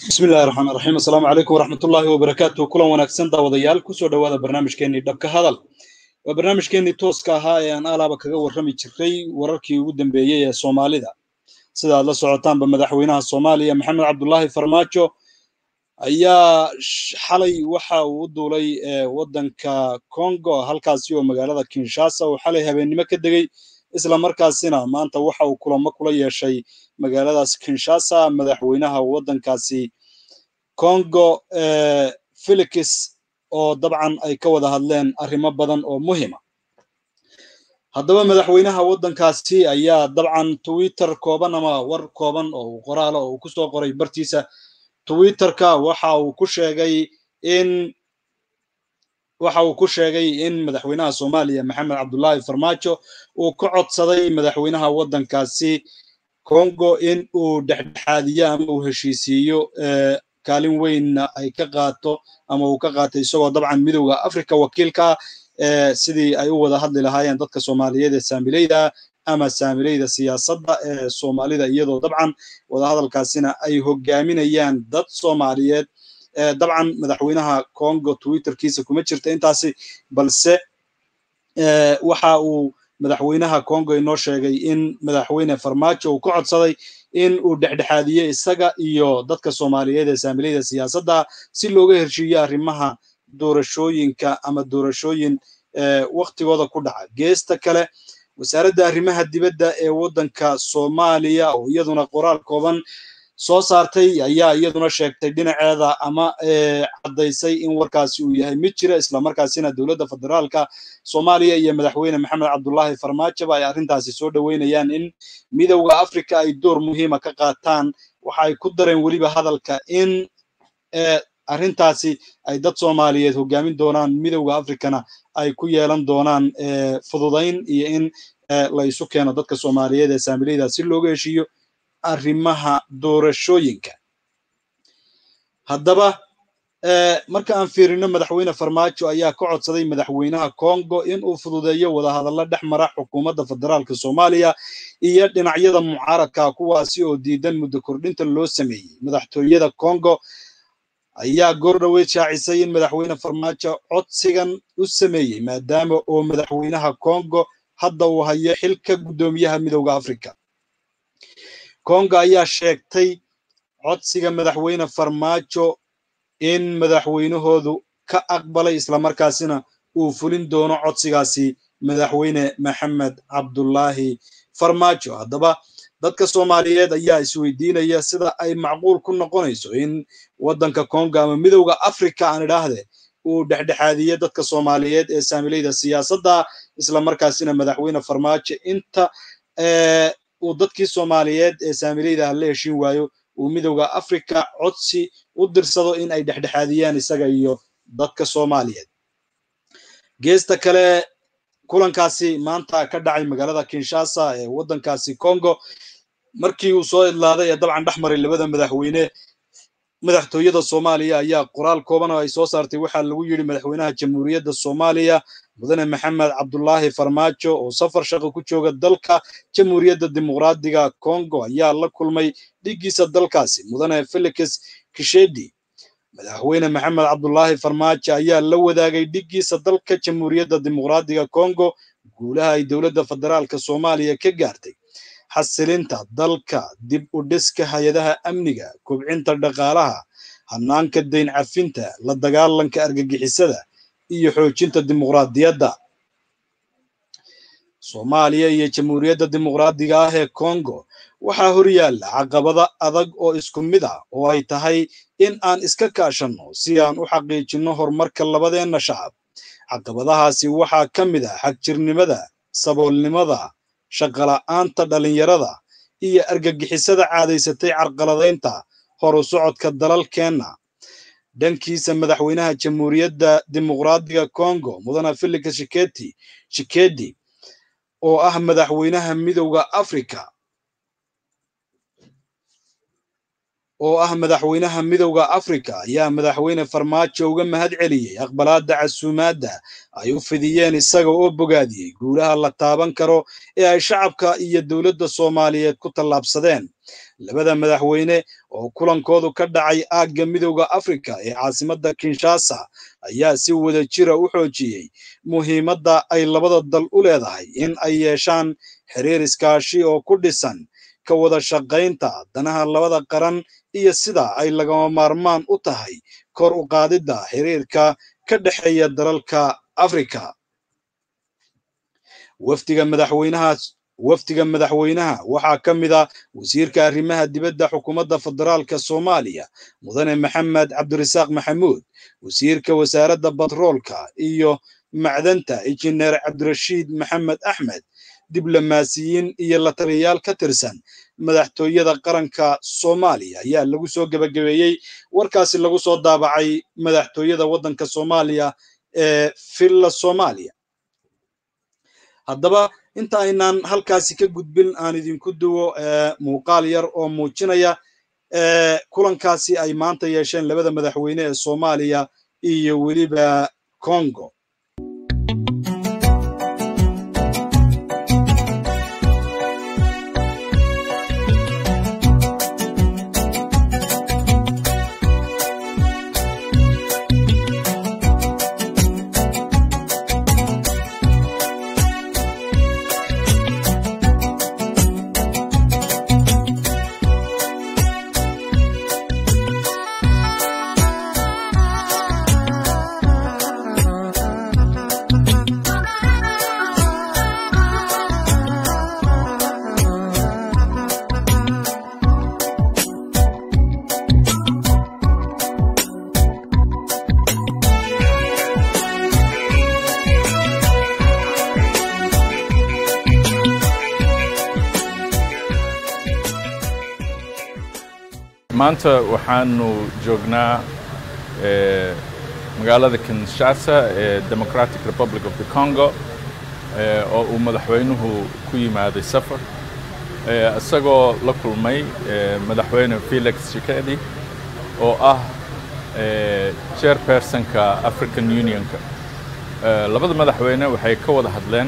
bismillahi raxmaan raxiim assalaamu calaykum waraxmatullaahi wabarakaatu kulan wanaagsan daawadayaal kusoo dhowaada barnaamijkeenii dhabka hadal waa barnaamijkeenii tooska ahaa ee aan alaaba kaga warrami jiray wararkii ugu dambeeyey ee soomaalida sida aad la socotaanba madaxweynaha soomaaliya maxamed cabdulaahi farmaajo ayaa xalay waxa uu u duulay waddanka congo halkaasi oo magaalada kinshasa uu xalay habeennimo ka degey isla markaasina maanta waxa uu kulamo kula yeeshay magaaladaas kinshasa madaxweynaha waddankaasi congo felix oo dabcan ay ka wada hadleen arrimo badan oo muhima haddaba madaxweynaha waddankaasi ayaa dabcan twitter kooban ama war kooban oo qoraala oo uu ku soo qoray bartiisa twitterka waxa uu ku sheegay in waxa uu ku sheegay in madaxweynaha soomaaliya maxamed cabdulaahi farmaajo uu ka codsaday madaxweynaha waddankaasi congo in uu dhexdhexaadiyo ama uu heshiisiiyo kaalin weynna ay ka qaato ama uu ka qaatay isagoo dabcan midowda africa wakiilka sidii ay u wada hadli lahaayeen dadka soomaaliyeed ee saamileyda ama saamileyda siyaasadda ee soomaalida iyadoo dabcan wadahadalkaasina ay hogaaminayaan dad soomaaliyeed dabcan madaxweynaha congo twitterkiisa kuma jirta intaasi balse waxa uu madaxweynaha congo inoo sheegay in madaxweyne farmaajo uu ka codsaday in uu dhexdhexaadiyo isaga iyo dadka soomaaliyeed ee saamileyda siyaasadda si looga heshiiyo arrimaha doorashooyinka ama doorashooyin waktigooda ku dhaca geesta kale wasaaradda arrimaha dibadda ee waddanka soomaaliya oo iyaduna qoraal kooban soo saartay ayaa iyaduna sheegtay dhinaceeda ama caddaysay in warkaasi uu yahay mid jira islamarkaasina dowladda federaalka soomaaliya iyo madaxweyne maxamed cabdulaahi farmaajoba ay arrintaasi soo dhoweynayaan in midowda africa ay door muhiima ka qaataan waxa ay ku dareen weliba hadalka in arrintaasi ay dad soomaaliyeed hogaamin doonaan midowda africana ay ku yeelan doonaan fududayn iyo in la isu keeno dadka soomaaliyeed ee saamileyda si looga heshiiyo arrimaha doorashooyinka haddaba marka aan fiirino madaxweyne farmaajo ayaa ka codsaday madaxweynaha congo in uu fududeeyo wadahadallo dhex mara xukuumadda federaalka soomaaliya iyo dhinacyada mucaaradka kuwaasi oo diidan muddo kordhinta loo sameeyey madaxtooyada congo ayaa goor dhoweyd shaacisay in madaxweyne farmaajo codsigan u sameeyey maadaama oo madaxweynaha congo hadda uu hayo xilka guddoomiyaha midowda africa congo ayaa sheegtay codsiga madaxweyne farmaajo in madaxweynahoodu ka aqbalay islamarkaasina uu fulin doono codsigaasi madaxweyne maxamed cabdulaahi farmaajo haddaba dadka soomaaliyeed ayaa isweydiinaya sida ay macquul ku noqonayso in waddanka congo ama midowda africa aan idhaahde uu dhexdhexaadiye dadka soomaaliyeed ee saamileyda siyaasadda islamarkaasina madaxweyne farmaajo inta uu dadkii soomaaliyeed ee saamileyda la heshin waayo uu midowda africa codsi u dirsado in ay dhexdhexaadiyaan isaga iyo dadka soomaaliyeed geesta kale kulankaasi maanta ka dhacay magaalada kinshasa ee waddankaasi congo markii uu soo idlaaday ee dabcan dhex maray labada madaxweyne madaxtooyada soomaaliya ayaa qoraal kooban oo ay soo saartay waxaa lagu yidhi madaxweynaha jamhuuriyadda soomaaliya mudane maxamed cabdulaahi farmaajo oo safar shaqo ku jooga dalka jamhuuriyadda dimuqraadiga congo ayaa la kulmay dhiggiisa dalkaasi mudane felix kishedi madaxweyne maxamed cabdulaahi farmaajo ayaa la wadaagay dhiggiisa dalka jamhuuriyadda dimuqraadiga congo guulaha ay dowladda federaalka soomaaliya ka gaartay xasilinta dalka dib u dhiska hay-adaha amniga kobcinta dhaqaalaha hanaanka dayn cafinta la dagaalanka argagixisada iyo xoojinta dimuqraadiyadda soomaaliya iyo jamhuuriyadda dimuqraadiga ah ee congo waxaa horyaalla caqabada adag oo isku mid ah oo ay tahay in aan iska kaashanno si aan u xaqiijinno horumarka labadeenna shacab caqabadahaasi waxaa ka mid ah xagjirnimada saboolnimada shaqola'aanta dhallinyarada iyo argagixisada caadaysatay carqaladaynta horu socodka dalalkeenna dhankiisa madaxweynaha jamhuuriyadda dimuqraadiga congo mudane felix shiketi shikedi oo ah madaxweynaha midowda africa oo ah madaxweynaha midowda afrika ayaa madaxweyne farmaajo uga mahad celiyey aqbalaadda casuumaadda ay u fidiyeen isaga oo bogaadiyey guulaha la taaban karo ee ay shacabka iyo dowladda soomaaliyeed ku tallaabsadeen labada madaxweyne oo kulankoodu ka dhacay aagga midowda afrika ee caasimadda kinshasa ayaa si wada jira u xoojiyey muhiimadda ay labada dal u leedahay in ay yeeshaan xiriir iskaashi oo ku dhisan ka wada shaqaynta danaha labada qaran iyo sida ay lagama maarmaan u tahay kor u qaadidda xiriirka ka dhexeeya dalalka afrika wafdiga madaxweynaha wafdiga madaxweynaha waxaa ka mid a wasiirka arrimaha dibadda xukuumadda federaalka soomaaliya mudane maxamed cabdirasaaq maxamuud wasiirka wasaaradda batroolka iyo macdanta injineer cabdirashiid maxamed axmed diblomaasiyiin iyo la taliyayaal ka tirsan madaxtooyada qaranka soomaaliya ayaa lagu soo gebagabeeyey warkaasi lagu soo daabacay madaxtooyada waddanka soomaaliya ee villa soomaaliya haddaba inta aynaan halkaasi ka gudbin aan idinku duwo muuqaal yar oo muujinaya kulankaasi ay maanta yeesheen labada madaxweyne ee soomaaliya iyo weliba congo maanta waxaanu joognaa magaalada kinshasa ee democratic republic of the congo oo uu madaxweynuhu ku yimaaday safar isagoo la kulmay madaxweyne felix shikedi oo ah chairpersonka african unionka labada madaxweyne waxay ka wada hadleen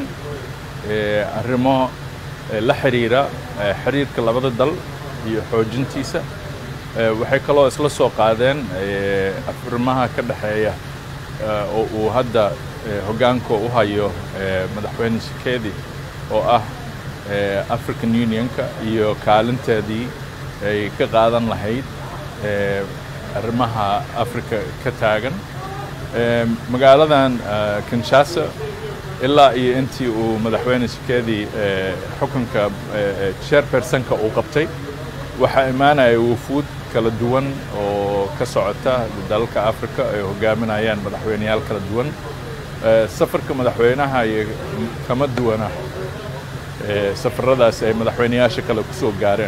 arrimo la xiriira xiriirka labada dal iyo xoojintiisa waxay kaloo isla soo qaadeen arrimaha ka dhexeeya oo uu hadda hoggaanka u hayo madaxweyne shikedi oo ah african unionka iyo kaalinteedii ay ka qaadan lahayd arrimaha africa ka taagan magaaladan kinshasa ilaa iyo intii uu madaxweyne shikedi xukunka chairpersonka uu qabtay waxaa imaanaya wufuud kala duwan oo ka socota dalalka africa ay hogaaminayaan madaxweyneyaal kala duwan safarka madaxweynaha iyo kama duwana safaradaasi ay madaxweyneyaasha kale ku soo gaareen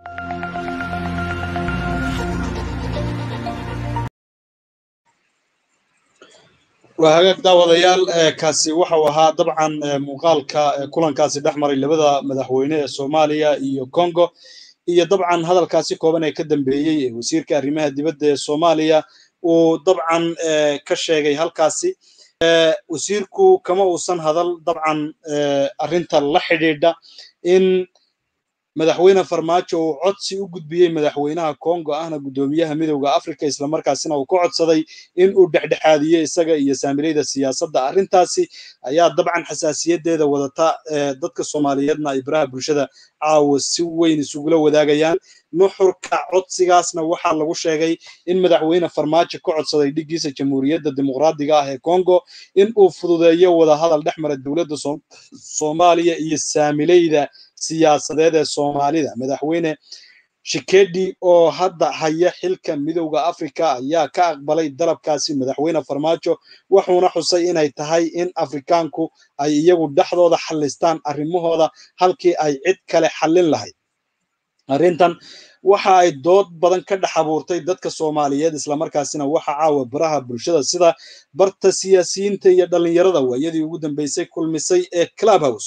waa hagaag daawadayaal kaasi waxau ahaa dabcan muuqaalka kulankaasi dhex maray labada madaxweyne ee soomaaliya iyo congo iyo dabcan hadalkaasi kooban ee ka dambeeyey ee wasiirka arrimaha dibadda ee soomaaliya uu dabcan ka sheegay halkaasi wasiirku kama uusan hadal dabcan arrinta la xidhiidha in madaxweyne farmaajo uu codsi u gudbiyey madaxweynaha congo ahna guddoomiyaha midowda africa islamarkaasina uu ka codsaday in uu dhexdhexaadiyo isaga iyo saamilayda siyaasadda arrintaasi ayaa dabcan xasaasiyadeeda wadata dadka soomaaliyeedna ay baraha bulshada caawa si weyn isugula wadaagayaan nuxurka codsigaasna waxaa lagu sheegay in madaxweyne farmaajo ka codsaday dhigiisa jamhuuriyadda dimuqraadiga ah ee congo in uu fududeeyo wadahadal dhex mara dowladda soomaaliya iyo saamilayda siyaasadeed ee soomaalida madaxweyne shikedi oo hadda haya xilka midowda africa ayaa ka aqbalay dalabkaasi madaxweyne farmaajo wuxuuna xusay inay tahay in afrikaanku ay iyagu dhexdooda xallistaan arrimahooda halkii ay cid kale xallin lahayd arrintan waxa ay dood badan ka dhex abuurtay dadka soomaaliyeed islamarkaasina waxa caawa baraha bulshada sida barta siyaasiyiinta iyo dhallinyarada waayadii ugu dambeysay kulmisay ee clubhouse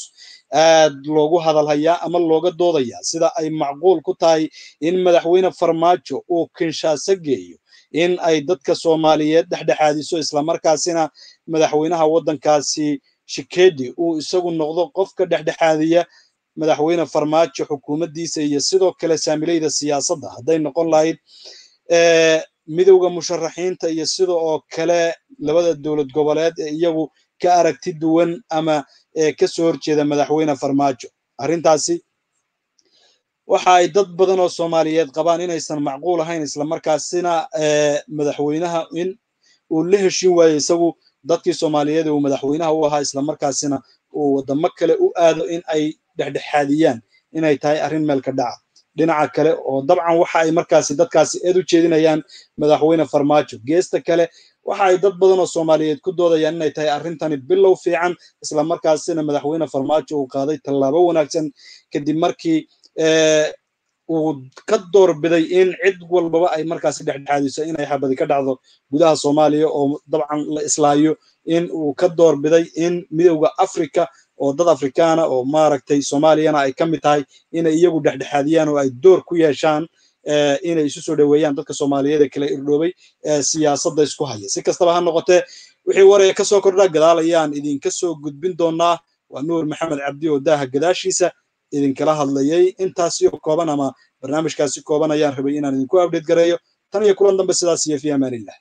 aad loogu hadalhayaa ama looga doodayaa sida ay macquul ku tahay in madaxweyne farmaajo uu kinshaaso geeyo in ay dadka soomaaliyeed dhexdhexaadiso islamarkaasina madaxweynaha waddankaasi shikedi uu isagu noqdo qofka dhexdhexaadiya madaxweyne farmaajo xukuumaddiisa iyo sidoo kale saamilayda siyaasadda hadday noqon lahayd midowda musharaxiinta iyo sida oo kale labada dowlad goboleed ee iyagu ka aragti duwan ama ka soo horjeeda madaxweyne farmaajo arrintaasi waxa ay dad badan oo soomaaliyeed qabaan inaysan macquul ahayn islamarkaasina madaxweynaha in uu la heshin waayo isagu dadkii soomaaliyeed uu madaxweynaha u ahaa islamarkaasina uu waddamo kale u aado in ay dhexdhexaadiyaan inay tahay arrin meelka dhaca dhinaca kale oo dabcan waxa ay markaasi dadkaasi eed u jeedinayaan madaxweyne farmaajo geesta kale waxa ay dad badan oo soomaaliyeed ku doodayaan inay tahay arrintani bilow fiican islamarkaasina madaxweyne farmaajo uu qaaday tallaabo wanaagsan kadib markii uu ka doorbiday in cid walbaba ay markaasi dhexdhexaadiso inay xabadi ka dhacdo gudaha soomaaliya oo dabcan la islaayo in uu ka doorbiday in midowda africa oo dad afrikaana oo maaragtay soomaaliyana ay ka mid tahay inay iyagu dhexdhexaadiyaan oo ay door ku yeeshaan inay isu soo dhoweeyaan dadka soomaaliyeed ee kala irdhoobay ee siyaasadda isku haya si kastaba ha noqotee wixii waraya ka soo kordha gadaal ayaan idinka soo gudbin doonaa waa nuur maxamed cabdi oo daaha gadaashiisa idinkala hadlayay intaasi oo kooban ama barnaamijkaasi kooban ayaan rabay inaan idinku update gareeyo tan iyo kulan dambe sidaas iyo fi amaanillah